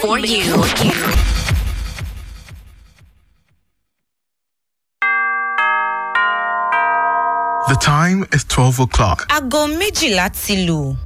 for you. The time is 12 o'clock. aago méjìlá ti lù.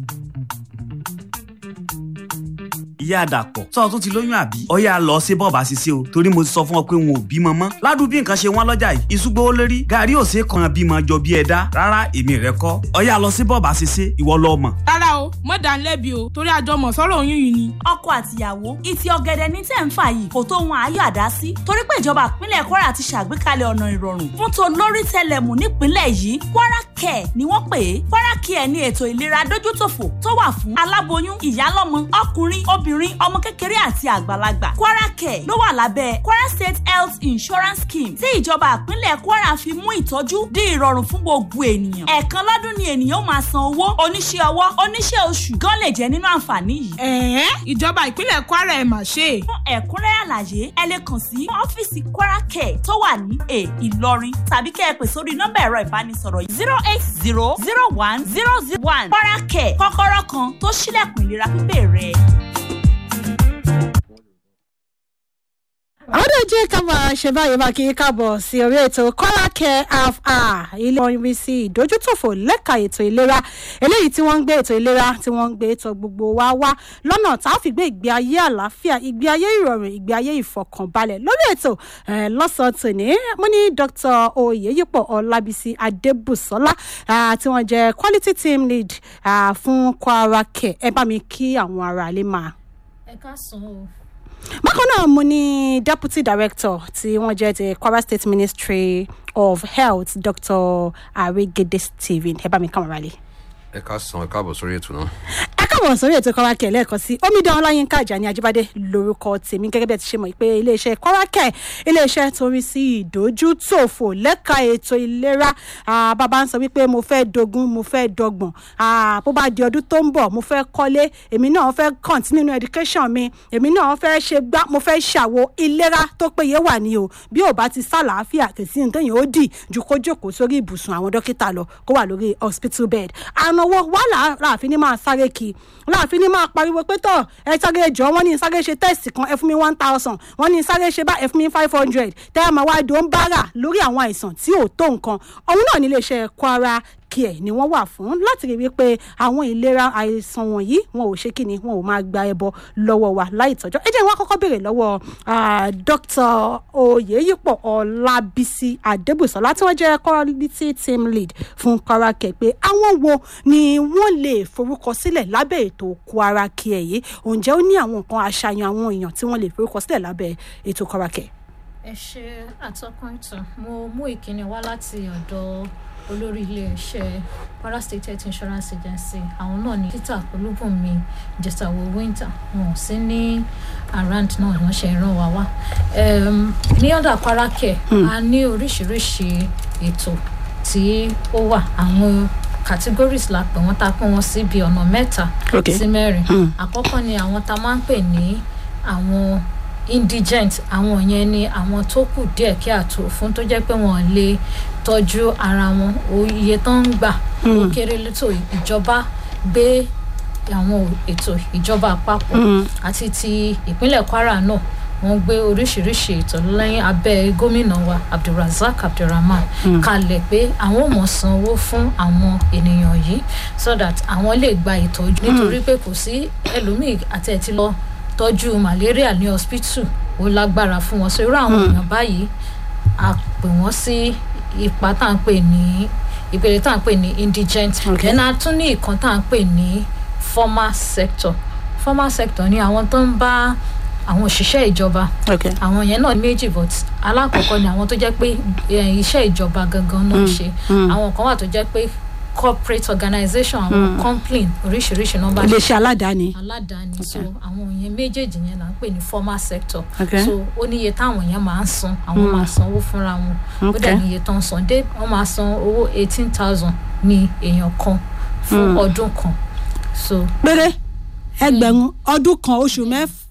ìyá àdàpọ̀ sọ tún ti lóyún àbí. ọyá lọ ṣe bọ́ọ̀bà ṣiṣẹ́ o torí mo ti sọ fún ọ pé wọn ò bímọ mọ́. ládùú bí nǹkan ṣe wọ́n lọ́jà yìí ìṣúgbó ó lérí gàrí ò ṣe é kan bímọ jọ bí ẹ̀dá rárá èmi rẹ kọ́. ọyá lọ sí bọ́ọ̀bà ṣiṣẹ́ ìwọ lọ mọ̀. rárá o mọ̀ dá lẹ́bi o torí àjọmọ̀ sọ̀rọ̀ oyún yìí ni. ọkọ àtìyàwó ìtì ọ̀gẹ̀dẹ̀ ní tẹ̀ ń fà yìí kò tó wọn àáyọ̀ àdá sí torí pé ìjọba ìpínlẹ̀ kwara ti ṣàgbékalẹ̀ ọ̀nà ìrọ̀rùn fún tó lórí tẹlẹmù nípínlẹ̀ yìí kwara care ni wọ́n pè é kwara care ní ètò ìlera dójútòfò tó wà fún aláboyún ìyálọ́mọ ọkùnrin obìnrin ọmọ kékeré àti àgbàlagbà kwara care ló wà lábẹ́ kwara state health insurance scheme tí ìjọba ìpínlẹ̀ kwara fi mú ìtọ́jú di ìrọ̀rùn fún gbogbo ènìyàn ẹ̀ẹ̀kan lọ́dún ni ènìyàn máa san owó oníṣẹ́ ọwọ́ oníṣẹ́ oṣù gan lè jẹ́ nínú àǹfààní yìí ẹ̀ẹ́n ìjọba ìpínlẹ̀ kwara ẹ̀ mà ṣe é. fún ẹ̀kúnrẹ́rẹ́ àlàyé ẹ lè kàn sí ọ́fíìsì kwara care tó wà ní a ìlọrin tàbí kẹ́ ẹ pè sórí nọ́mbà ẹ̀rọ ìbánisọ̀rọ̀ zero eight zero zero one zero zero one kwara care kọ́kọ́rọ́ kan tó ṣílẹ̀kùn ìlera pípé rẹ̀. àwọn náà jẹ́ ká máa ṣe báyìí máa kí í káàbọ̀ sí orí ètò kọ́lá care half hour ilé orin sí ìdójútòfò lẹ́ka ètò ìlera eléyìí tí wọ́n ń gbé ètò ìlera tí wọ́n ń gbé ètò gbogbo wa wá lọ́nà tá a fi gbé ìgbé ayé àlàáfíà ìgbé ayé ìrọ̀rùn ìgbé ayé ìfọkànbalẹ̀ lórí ètò eh, lọ́sàn-án tòní mo ní dr oyèyípọ̀ ọlábísí adébùsọ́lá ah, tí wọ́n jẹ́ quality team lead ah, fún kwara care ẹ bá mi kí àwọn ará ilé máa ẹ ká sàn o. bákan náà mo ní deputy director tí wọ́n jẹ́ ti kwara state ministry of health dr arigede stephen ẹ bá mi kàn wọ́n rálẹ̀. ẹ ká san ẹ káàbọ̀ sórí ètò náà. ẹ káàbọ̀ sórí ètò kọ́wákẹ́ lẹ́ẹ̀kan sí omidan ọláyínká àjàní ajíbádé lórúkọ tèmi gẹ́gẹ́ bí ẹ ti ṣe mọ̀ pé iléeṣẹ́ kọ́wákẹ́ iléeṣẹ́ tó rí sí ìdójútòfò lẹ́ka ètò ìlera Ah, bàbá ń sọ wípé mo fẹ́ dogun mo fẹ́ dọgbọ̀n Ah, bó bá di ọdún tó ń bọ̀ mo fẹ́ kọ́lé èmi náà fẹ́ continue nínú education mi èmi náà fẹ́ ṣe gbá mo fẹ́ ṣàwo ìlera tó péye wà ní o bí ò bá ti sálàáfíà kò sí nǹkan yẹn ó dì ju kó jókòó sórí ibùsùn àwọn dókítà lọ kó wà lórí hospital bed àrùn owó wà láàfin ní máa sáré kí láàfin ní máa pariwo pé tọ ẹ sáré jọ wọn ní sáré ṣe test kan ẹ fún mi one thousand wọn ní sáré ṣe bá ẹ fún mi five hundred tẹ́ ẹ máa wá dùn bára lórí àwọn àìsàn tí ò tó nǹkan òun náà ní iléeṣẹ́ kwara care ni wọ́n wà fún láti rí wípé àwọn ìlera àìsàn wọ̀nyí wọn ò ṣe kí ni wọn ò máa gba ẹbọ lọ́wọ́ wa láì tọ́jọ́ ẹ jẹ́ wọn kọ́kọ́ béèrè lọ́wọ́ ah, dr oyèyípọ̀ ọlábísí adébùsọ̀lá tí wọ́n jẹ́ quality team lead fún kwara care pé àwọn wo ni wọ́n lè forúkọ sílẹ̀ lábẹ́ ètò kwara care yìí ǹjẹ́ ó ní àwọn nǹkan àṣàyàn àwọn èèyàn tí wọ́n lè forúkọ sílẹ̀ lábẹ́ ètò kwara care. ẹ ṣe àtọkùn ìtàn mo mú ìkíni wá láti ọ̀dọ̀ olórí iléeṣẹ́ kwara state health insurance agency àwọn náà ní peter olúbùnmi jẹsàwó winter wọn ò sí ní around náà wọn ṣe ràn wá wá Em, ní ọ̀dà kwara care a ní oríṣiríṣi ètò tí ó wà àwọn categories la pè wọ́n ta pín wọn sí bíi ọ̀nà mẹ́ta Okay. sí mẹ́rin Hmm. àkọ́kọ́ ni àwọn tá a máa ń pè ní àwọn indigent àwọn yẹn ni àwọn tó kù díẹ̀ kí àtò fún tó jẹ́ pé wọ́n lè tọ́jú ara wọn o iye tó ń gbà ó kéré létò ìjọba gbé àwọn ètò ìjọba àpapọ̀ àti ti ìpínlẹ̀ kwara náà wọ́n gbé oríṣiríṣi ètò lẹ́yìn abẹ́ gómìnà wa abdulrasaq abdulrahman kalẹ̀ pé àwọn ò mọ̀ sanwó fún àwọn ènìyàn yìí so that àwọn lè gba ìtọ́jú nítorí pé kò sí ẹlòmíì àti ẹ̀ ti lọ tọ́jú malaria ní hospital ó lágbára fún wọn so irú àwọn èèyàn báyìí a pè wọ́n sí ipa tá à ń pè ní ìpele tá à ń pè ní indigent Okay. then a tún ní ìkan tá à ń pè ní formal sector formal sector ni àwọn tó ń bá àwọn òṣìṣẹ́ ìjọba okay. àwọn yẹn náà méjì but alákọ̀ọ́kọ́ ni àwọn tó jẹ́ pé eh, iṣẹ́ ìjọba gangan náà ń ṣe àwọn kan wà tó jẹ́ pé corporate organisation àwọn complain oríṣiríṣi nọ́mbà iléeṣẹ́ aládàáni. aládàáni so àwọn yẹn méjèèjì yẹn là ń pè ní formal sector Okay. so ó ní iye táwọn yẹn máa ń san àwọn máa san owó fúnra wọn ó Okay. dẹ̀ ní iye tó ń san dé wọ́n máa san owó eighteen thousand ní èèyàn kan fún ọdún kan so péré ẹgbẹ̀rún ọdún kan oṣù mẹ́f